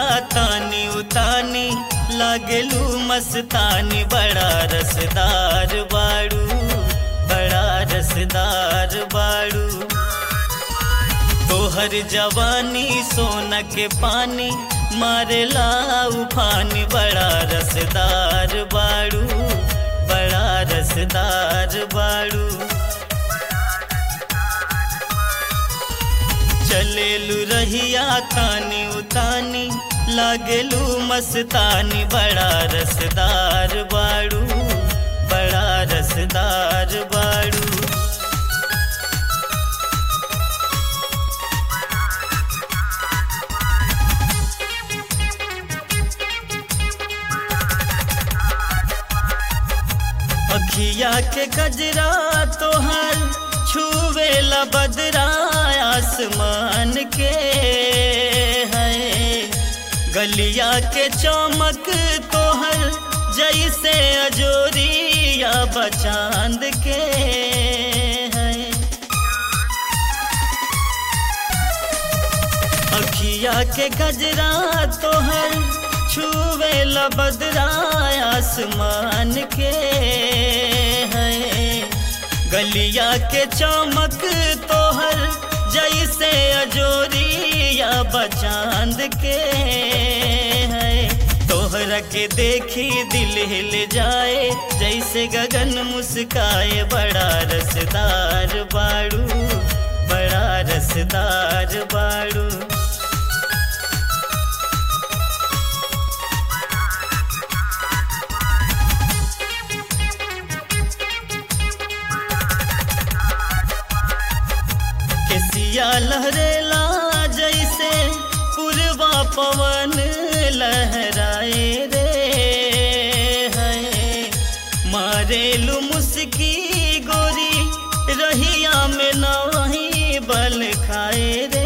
रहिया तानी उतानी लागलू मस्तानी बड़ा रसदार बाड़ू बड़ा रसदार बाड़ू तोहर जवानी सोना के पानी मारेला उफानी बड़ा रसदार बाड़ू बड़ा रसदार बाड़ू चलेलू रहिया तानी उतानी लागलू मस्तानी बड़ा रसदार बाड़ू बड़ा रसदार बाड़ू अखिया के गजरा तोहर छुवे बदरा आसमान के है गलिया के चमक तोहर जैसे अजोरिया बचांद के है अखिया के गजरा तोहर छुवे बदरा आसमान के है गलिया के चमक तोहर जैसे अजोरिया बचांद के है तोहरा के देखी दिल हिल जाए जैसे गगन मुस्काए बड़ा रसदार बाड़ू बड़ा रसदार बाड़ू केसिया लहरेला जैसे पुरवा पवन लहराए रे है मारेलू मुस्की गोरी रहिया में नहीं बल खाए रे